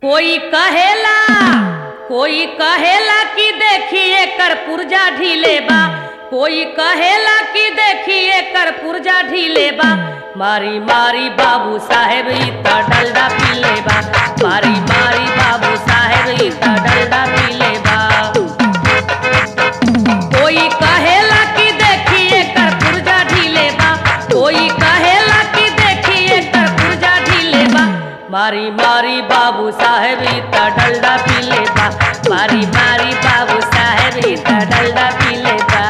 कोई कहेला कोई कहेला कि देखिए कर पुर्जा ढीले बा कोई कहेला कि देखिए कर पुर्जा ढीले बा मारी मारी बाबू साहेब ई त डलडा पीले बा मारी मारी बाबू साहेब ई त डलडा पीले बा कोई कहेला कि देखिए कर पुर्जा ढीले बा कोई कहेला कि देखिए कर पुर्जा ढीले बा मारी मारी बाबू साहेब ई त डलडा पीले बा मारी मारी बाबू साहेब ई त डलडा पीले बा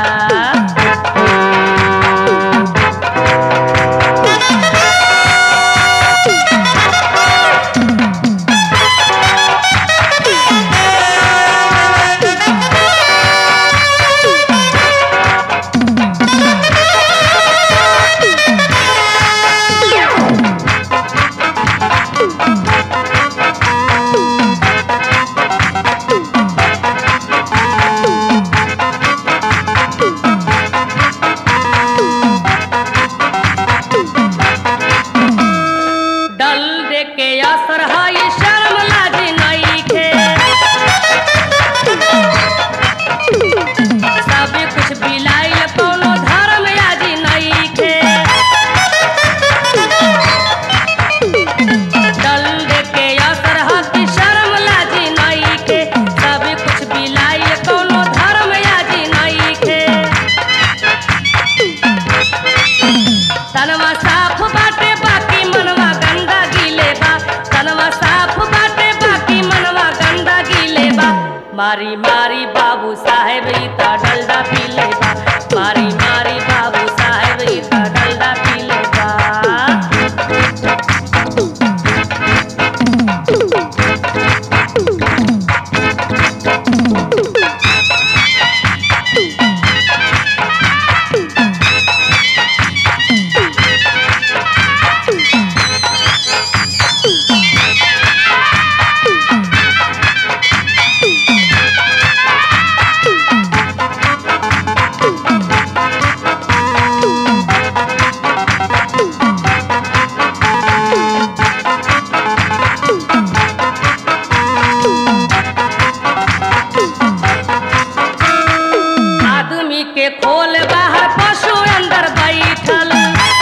डल दे के असर है शर्म लाज नइखे सब कुछ बिलाइल कोनो धर्म आज नइखे डल दे के असर है कि शर्म लाज नइखे सब कुछ बिलाइल कोनो धर्म आज नइखे तनवा साफ बाटे बाकी मनवा गंदा गीले बा तनवा साफ बाटे बाकी मनवा गंदा गीले बा मारी मारी बाबू साहेब ई त डलडा पीले बा मारी मारी बाबू साहेब ई त डलडा पीले बा आदमी के खोल बाहर पशु अंदर बैठल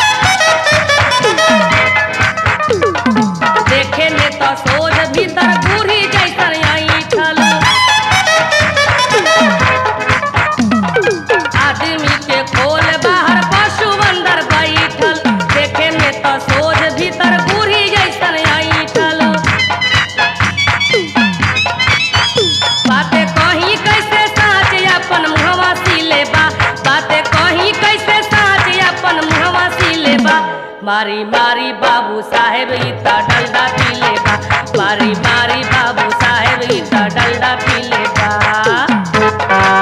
देखे में तो सोझ भीतर बूढ़ी जैसन ऐठल आदमी के खोल बाहर पशु अंदर बैठल देखे में तो सोझ भीतर बूढ़ी जैसन ऐठल बातें कहीं कैसे साँच अपन मुहवा सिले बा बातें कहीं कैसे साँच अपन मुहवा सिले बा मारी मारी बाबू साहेब ई त डलडा पीले बा मारी मारी बाबू साहेब ई त डलडा पीले बा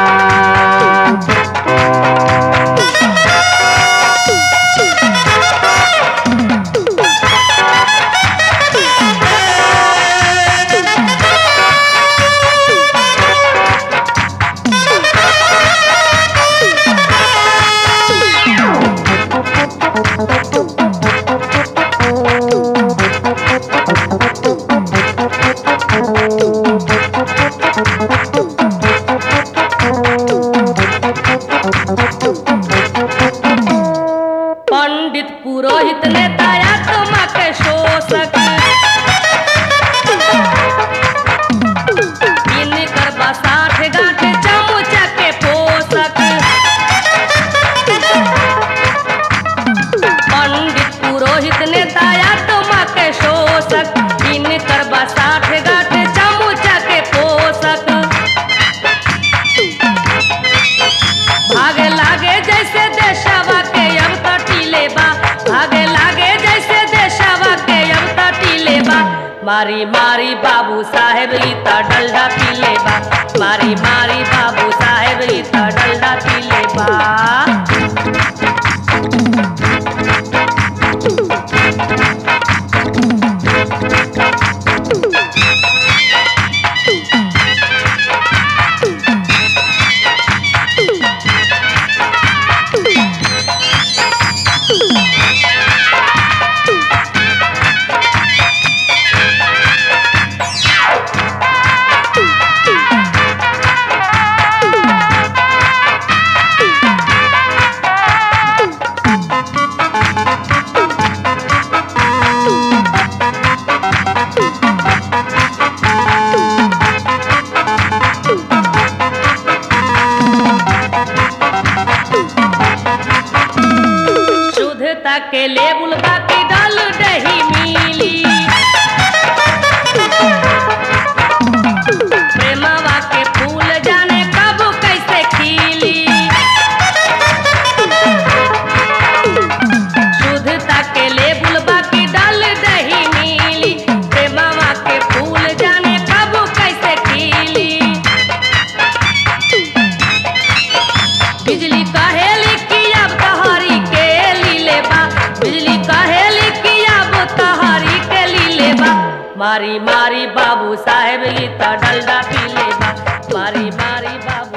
पंडित पुरोहित नेता आत्मा के शोषक इनकर बा साठ गांठ चमुचा के पोषक पंडित पुरोहित नेता आत्मा के शोषक इनकर बा साठ गांठ चमुचा के पोषक भागे लागे जैसे देशवा के अब तटीले बा भागे लागे जैसे देशवा के अब तटीले बा मारी मारी बाबू साहेब ई त डलडा पीले बा मारी मारी बाबू साहेब ई त डलडा पीले बा बाबू साहेब ई त डलडा पीले बा मारी मारी बाबू